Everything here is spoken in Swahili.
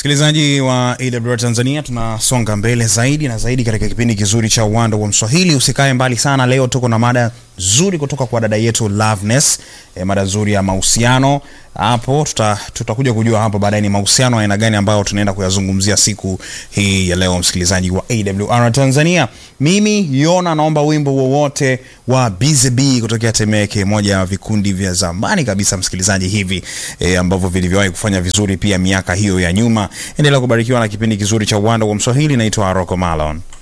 Msikilizaji wa AWR Tanzania, tunasonga mbele zaidi na zaidi katika kipindi kizuri cha uwanda wa Mswahili. Usikae mbali sana, leo tuko na mada nzuri kutoka kwa dada yetu Loveness, e, mada nzuri ya mahusiano. Hapo tuta, tutakuja kujua hapo baadaye ni mahusiano aina gani ambayo tunaenda kuyazungumzia siku hii ya leo, msikilizaji wa AWR Tanzania. Mimi Yona naomba wimbo wowote wa BZB kutokea Temeke, moja ya vikundi vya zamani kabisa msikilizaji, hivi e, ambavyo vilivyowahi kufanya vizuri pia miaka hiyo ya nyuma. Endelea kubarikiwa na kipindi kizuri cha uwanda wa Mswahili. Naitwa Rocco Malon.